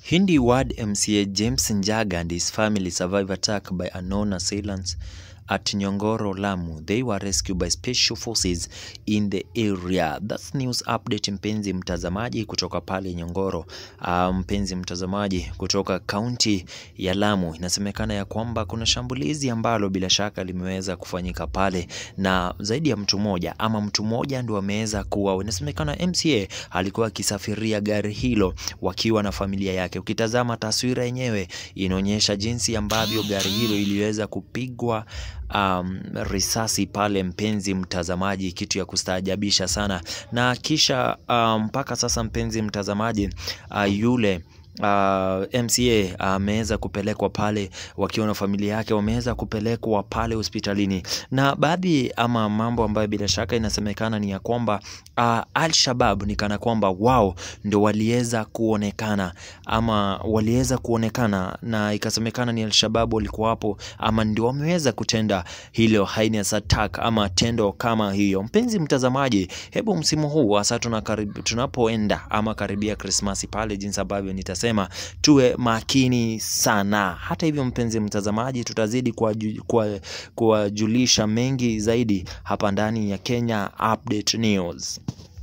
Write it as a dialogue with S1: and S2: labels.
S1: Hindi Ward MCA James Njaga and his family survived attack by unknown assailants at Nyongoro, Lamu. They were rescued by special forces in the area. That's news update, mpenzi mtazamaji kutoka pale Nyongoro. Uh, mpenzi mtazamaji kutoka kaunti ya Lamu, inasemekana ya kwamba kuna shambulizi ambalo bila shaka limeweza kufanyika pale na zaidi ya mtu mmoja ama mtu mmoja ndio ameweza kuwa. Inasemekana MCA alikuwa akisafiria gari hilo wakiwa na familia yake. Ukitazama taswira yenyewe inaonyesha jinsi ambavyo gari hilo iliweza kupigwa um, risasi pale, mpenzi mtazamaji, kitu ya kustaajabisha sana. Na kisha mpaka um, sasa mpenzi mtazamaji, uh, yule Uh, MCA ameweza uh, kupelekwa pale wakiwa na familia yake, wameweza kupelekwa pale hospitalini, na baadhi ama mambo ambayo bila shaka inasemekana ni ya kwamba uh, Al-Shabab ni kana kwamba wao ndio waliweza kuonekana ama waliweza kuonekana na ikasemekana ni Al-Shabab walikuwa hapo ama ndio wameweza kutenda hilo heinous attack ama tendo kama hiyo. Mpenzi mtazamaji, hebu msimu huu hasa tunapoenda ama karibia Krismasi pale, jinsi ambavyo nitasema sema tuwe makini sana. Hata hivyo, mpenzi mtazamaji, tutazidi kuwajulisha mengi zaidi hapa ndani ya Kenya Update News.